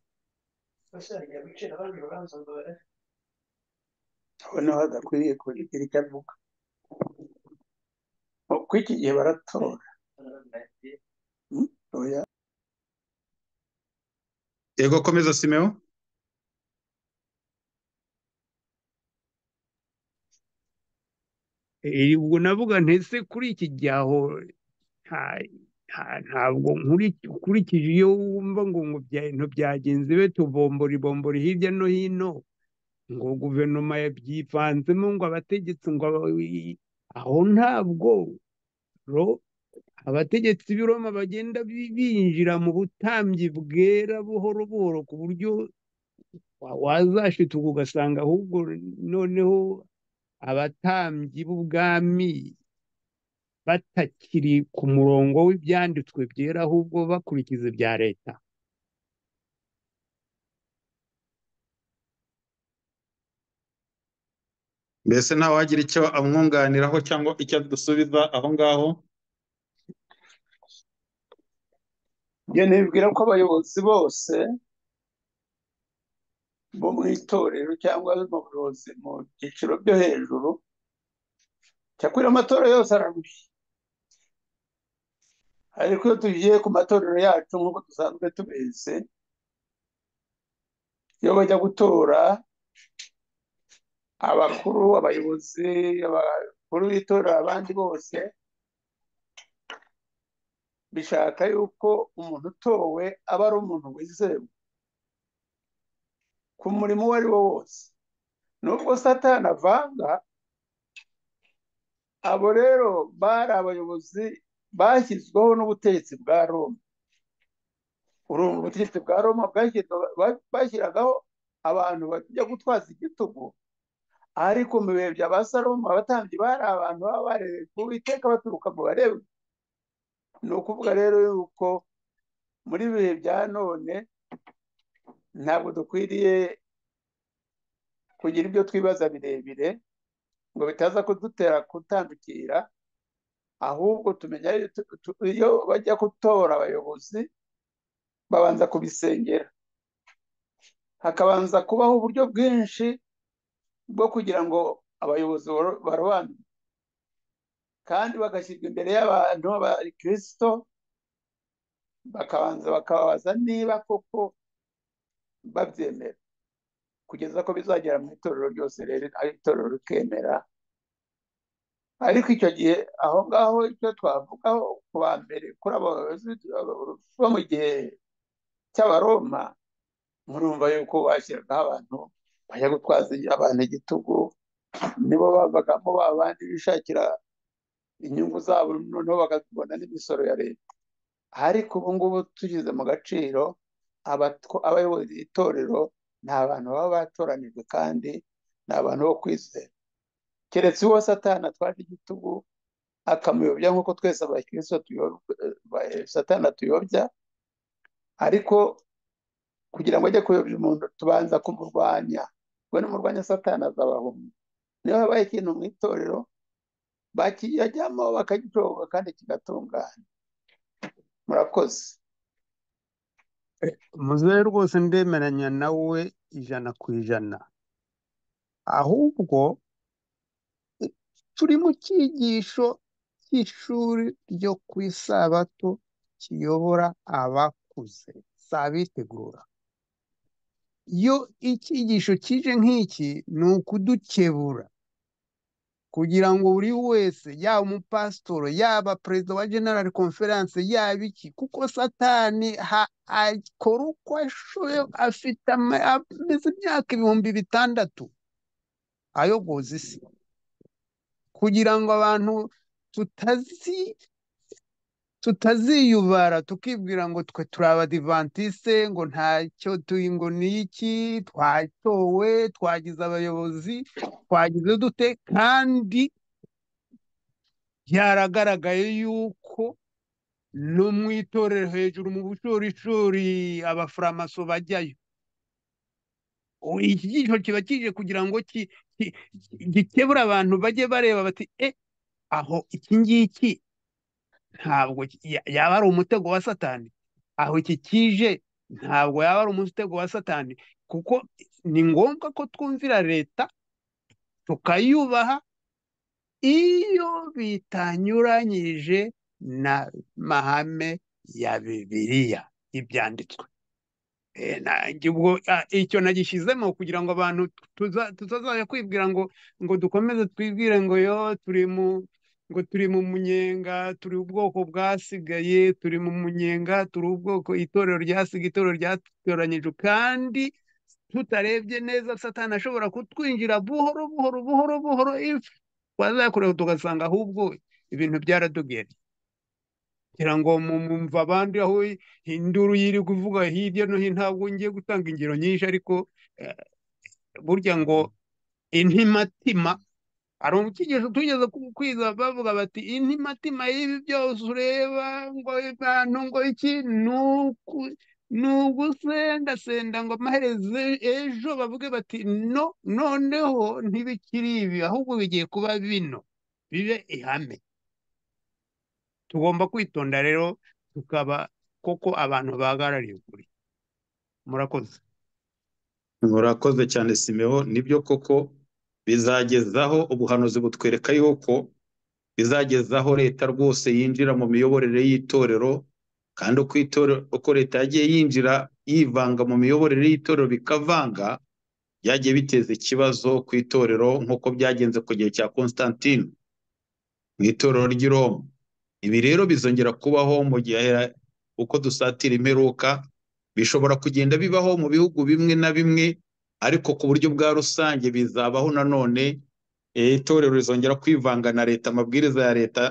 Speaker 4: noneho hadakwiriye kugira icyo avuga kuko iki gihe baratora Hmm? oya
Speaker 2: yego komeza simewo
Speaker 3: Eh, ubwo navuga ntese kuri iki gihe aho nta- nta- ntabwo nkuri- ukurikije iyo wumva ngo ngo bya- ibintu byagenze be tubombora ibombora hirya no hino ngo guverinoma yabyivanzemo ngo abategetsi ngo aba- aho ntabwo ro- abategetsi b'i Roma bagenda bi- binjira mu butambyi bwera buhoro buhoro ku buryo wa- wazashituka ugasanga ahubwo noneho abatambyi b'ubwami batakiri ku murongo w'ibyanditswe byera ahubwo bakurikiza ibya leta
Speaker 2: mbese ntawagira icyo amwunganiraho cyangwa icyo adusubiza aho ngaho
Speaker 4: njye nibwira ko abayobozi bose bo mu itorero cyangwa mu buyobozi mu byiciro byo hejuru cyakora amatora yose ararushya ariko iyo tugiye ku matorero yacu nk'uko dusanzwe tubizi iyo bajya gutora abakuru abayobozi abakuru b'itora abandi bose bishaka yuko umuntu utowe aba ari umuntu wizewe ku murimo uwo ari wo wose nubwo satani avanga abo rero bari abayobozi bashyizweho n'ubutegetsi bwa roma uru ubutegetsi bwa roma bwashyirwa- ba- bashyiragaho abantu bajya gutwaza igitugu ariko mu bihe bya ba salomo abatambyi bari abantu baba barereye ku iteka baturuka mu barewe ni ukuvuga rero yuko muri ibihe bya none ntabwo dukwiriye kugira ibyo twibaza birebire ngo bitaza kudutera kutandukira ahubwo tumenya iyo bajya gutora abayobozi babanza kubisengera hakabanza kubaho uburyo bwinshi bwo kugira ngo abayobozi barobanure kandi bagashyirwa imbere y'abantu b'abakirisito bakabanza bakababaza niba koko babyemera kugeza ko bizagera mu itorero ryose rero ari itorero rikemera ariko icyo gihe aho ngaho icyo twavugaho ku ba mbere kuri abo bo mu gihe cy'abaroma murumva yuko bashyiragaho abantu bajya gutwaza abantu igitugu nibo bavagamo ba bandi bishakira inyungu zabo noneho bakabona n'imisoro ya leta ariko ubu ngubu tugeze mu gaciro abayobozi itorero ni abantu baba batoranijwe kandi ni abantu bo kwizera keretse uwo satana atwaje igitugu akamuyobya nk'uko twese satana tuyobya ariko kugira ngo ajye kuyobya umuntu tubanza kumurwanya we n'umurwanya satana azabahumya niba habaye ikintu mu itorero bakiyajyamo bakagitoba kandi kigatungana murakoze
Speaker 3: muzehe rwose ndemeranya nawe ijana ku ijana ahubwo turi mu cyigisho cy'ishuri ryo ku isabato kiyobora abakuze sabitegura iyo icyigisho kije nk'iki ni ukudukebura kugira ngo buri wese yaba umupasitoro yaba perezida wa generali konferanse yaba iki kuko satani akora uko ashoboye afite ameze imyaka ibihumbi bitandatu ayogoza isi kugira ngo abantu tutazi tutaziyubara tukibwira ngo twe turi abadivantisite ngo ntacyo tuyi ngo ni iki twatowe twagize abayobozi twagize dute kandi byaragaragaye yuko no mu itorero hejuru mu bushorishori abafuramaso bajyayo iki gice kiba kije kugira ngo gikebura abantu bajye bareba bati e aho iki ngiki ntabwo yaba ari umutego wa satani aho iki kije ntabwo yaba ari umutego wa satani kuko ni ngombwa ko twumvira leta tukayubaha iyo bitanyuranyije na mahame ya bibiliya ibyanditswe ubwo icyo nagishyizemo kugira ngo abantu tutazajya kwibwira ngo ngo dukomeze twibwire ngo yo turi mu ngo turi mu munyenga turi ubwoko bwasigaye turi mu munyenga turi ubwoko itorero ryasiga itorero ryatoranyije kandi tutarebye neza satana ashobora kutwinjira buhoro buhoro buhoro buhoro ifu twazakorewe tugasanga ahubwo ibintu byaradogera kugira ngo mumva abandi aho induru yiri kuvuga hirya no hino ntabwo ngiye gutanga ingero nyinshi ariko burya ngo intimatima hari umukigisho tugeze kwiza bavuga bati intimatima y'ibi byose ureba ngo abantu ngo iki ni ugusendasenda ngo amaherezo ejo bavuge bati no noneho ntibikiri ibi ahubwo bigiye kuba bino bibe ihame tugomba kwitonda rero tukaba koko abantu bahagarariye ukuri murakoze
Speaker 2: murakoze cyane simeho nibyo koko bizagezaho ubuhanuzi butwereka yuko bizagezaho leta rwose yinjira mu miyoborere y'itorero kandi uko leta yagiye yinjira yivanga mu miyoborere y'itorero bikavanga byagiye biteza ikibazo ku itorero nk'uko byagenze ku gihe cya constantine mu itorero ry'i Roma ibi rero bizongera kubaho mu gihe uko dusatira imperuka bishobora kugenda bibaho mu bihugu bimwe na bimwe ariko ku buryo bwa rusange bizabaho nanone itorero rizongera kwivanga na leta amabwiriza ya leta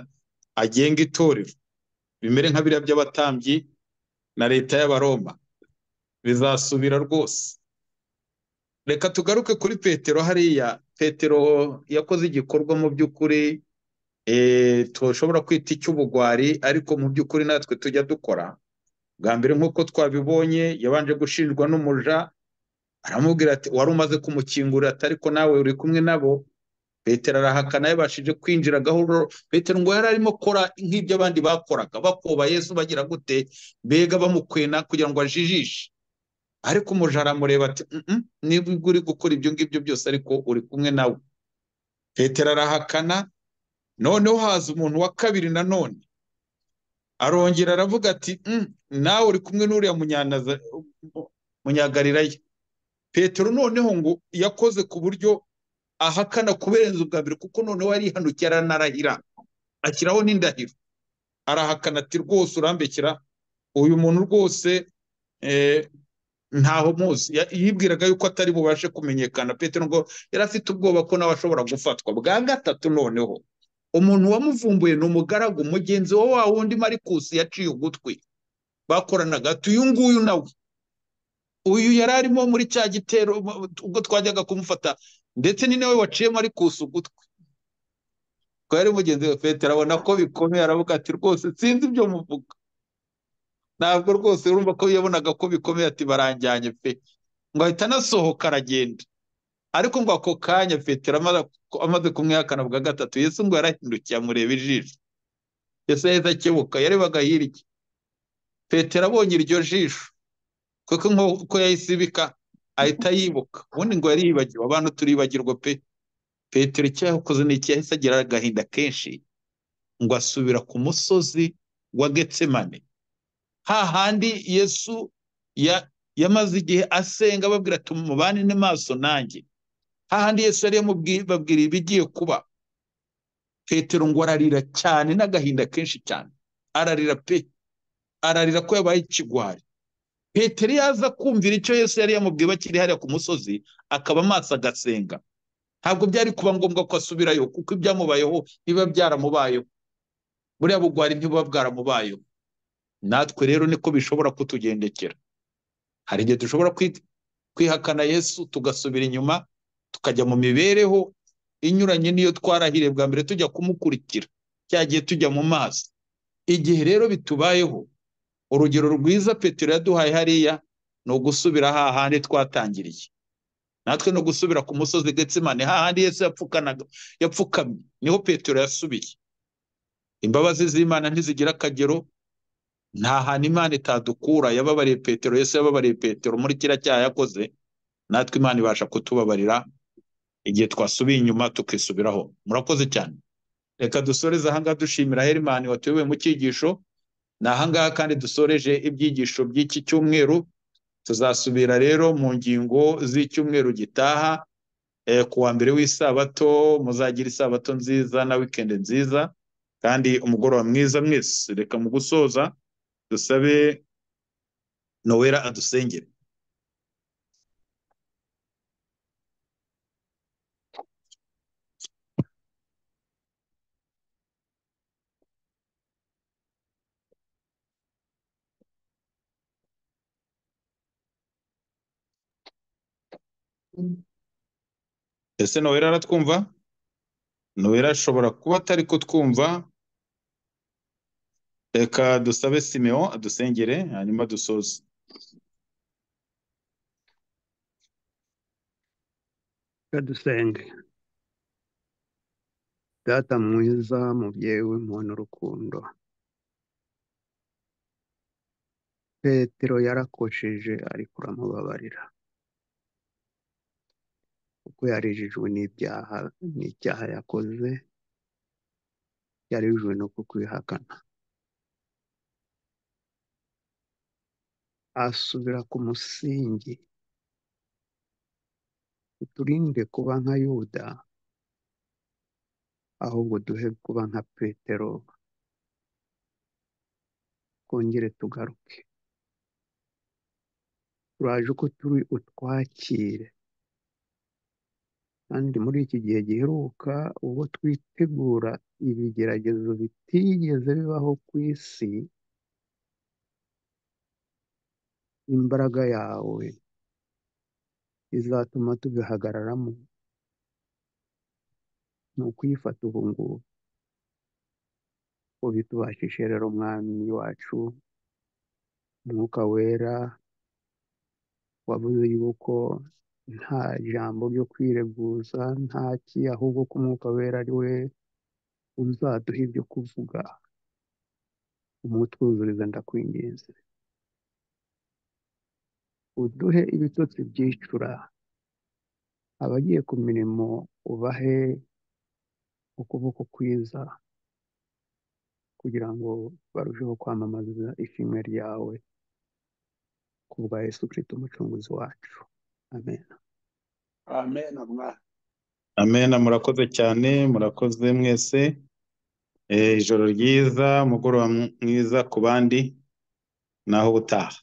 Speaker 2: agenga itorero bimere nka biriya by'abatambyi na leta y'abaroma bizasubira rwose reka tugaruke kuri petero hariya petero yakoze igikorwa mu by'ukuri tushobora kwita icy'ubugwari ariko mu by'ukuri natwe tujya dukora bwa mbere nk'uko twabibonye yabanje gushinjwa n'umuja aramubwira ati wari umaze kumukingurira ati ariko nawe uri kumwe nabo petero arahakana yabashije kwinjira gahoro petero ngo yari arimo akora nk'ibyo abandi bakoraga bakoba yesu bagira gute mbega bamukwena kugira ngo ajijishe ariko umuja aramureba ati "Mm-mm, niba uri gukora ibyo ngibyo byose ariko uri kumwe nawe petero arahakana noneho haza umuntu wa kabiri nanone arongera aravuga ati "Mm, nawe uri kumwe n'uriya munyanaza- munyagalilaya petero noneho ngo yakoze ku buryo ahakana kubirenza ubwa mbere kuko noneho yarihanukiye aranarahira ashyiraho n'indahiro arahakana ati rwose urambekera uyu muntu rwose eh, ntaho muzi Ya- yibwiraga yuko atari bubashe kumenyekana petero ngo yari afite ubwoba ko nawe ashobora gufatwa bwa gatatu noneho umuntu wamuvumbuye ni umugaragu mugenzi wa wa wundi marikusi yaciye ugutwi bakoranaga ati uyu nguyu nawe uyu yari arimo muri cya gitero mu- ubwo twajyaga kumufata ndetse ni nawe waciyemo ari kusa ugutwi ko yari mugenzi we petero abona ko bikomeye aravuga ati rwose sinzi ibyo muvuga ntabwo rwose urumva ko yabonaga ko bikomeye ati baranjyanye pe ngo ahita anasohoka aragenda ariko ngo ako kanya petero amaze amaze kumwihakana bwa gatatu yesu ngo yarahindukiye amureba ijisho yesu yahise akebuka yarebaga hirya petero abonye iryo jisho kuko nk'uko yahise ibika ahita yibuka ubundi ngo yari yibagiwe abantu turibagirwa pe petero icyo yakoze ni iki yahise agira agahinda kenshi ngo asubira ku musozi wa getsemane hahandi yesu ya- yamaze igihe asenga ababwira ati mubane n'amaso nanjye hahandi yesu yari yamubwira ibigiye kuba petero ngo ararira cyane n'agahinda kenshi cyane ararira pe ararira ko yabaye ikigwari petero iyo aza kumvira icyo yesu yari yamubwiye bakiri hariya ku musozi akaba amaso agasenga ntabwo byari kuba ngombwa ko asubirayo kuko ibyamubayeho biba byaramubayeho buriya bugwari ntibuba bwaramubayeho natwe rero niko bishobora kutugendekera hari igihe dushobora kwi- kwihakana yesu tugasubira inyuma tukajya mu mibereho inyuranye n'iyo twarahiriye bwa mbere tujya kumukurikira cya gihe tujya mu mazi igihe rero bitubayeho urugero rwiza petero yaduhaye hariya ni ugusubira hahandi twatangiriye natwe ni ugusubira ku musozi getsemane hahandi yesu yapfukanaga yapfukamye niho petero yasubiye imbabazi z'imana ntizigira akagero nta hantu imana itadukura yababariye petero yesu yababariye petero muri kiriya cyaha yakoze natwe imana ibasha kutubabarira igihe twasubiye inyuma tukisubiraho murakoze cyane reka dusoreze ahangaha dushimira herimani watuyoboye mu cyigisho ni ahangaha kandi dusoreje ibyigisho by'iki cyumweru tuzasubira rero mu ngingo z'icyumweru gitaha eh, ku wa mbere w'isabato muzagira isabato nziza na wikendi nziza kandi umugoroba mwiza mwese reka mu gusoza dusabe nowera adusengere ese nowera aratwumva nowera ashobora kuba atari kutwumva reka dusabe simeon adusengere hanyuma dusoze
Speaker 3: reka dusenge data mwiza mubyeyi w'umuntu urukundo petero yarakosheje ariko uramubabarira kuko yarijijwe n'ibyaha n'icyaha yakoze yarijwe no kukwihakana asubira ku musingi uturinde kuba nka yuda ahubwo duhe kuba nka petero twongere tugaruke turaje uko turi utwakire kandi muri iki gihe giheruka ubwo twitegura ibigeragezo bitigeze bibaho ku isi imbaraga yawe izatuma tubihagararamo ni ukuyifata ubu ngubu ubitubashije rero mwami wacu umwuka wera wavuze yuko nta jambo ryo kwireguza nta ki ahubwo ko umwuka wera ari we uzaduha ibyo kuvuga umutwuzuriza ndakwinginze uduhe ibitotsi byicura abagiye ku mirimo ubahe ukuboko kwiza kugira ngo barusheho kwamamaza ishimwe ryawe ku bwa yesu kirisito umucunguzi wacu amen
Speaker 4: amen mwana
Speaker 5: amena murakoze cyane murakoze mwese Eh, ijoro ryiza umugoroba mwiza ku bandi naho ubutaha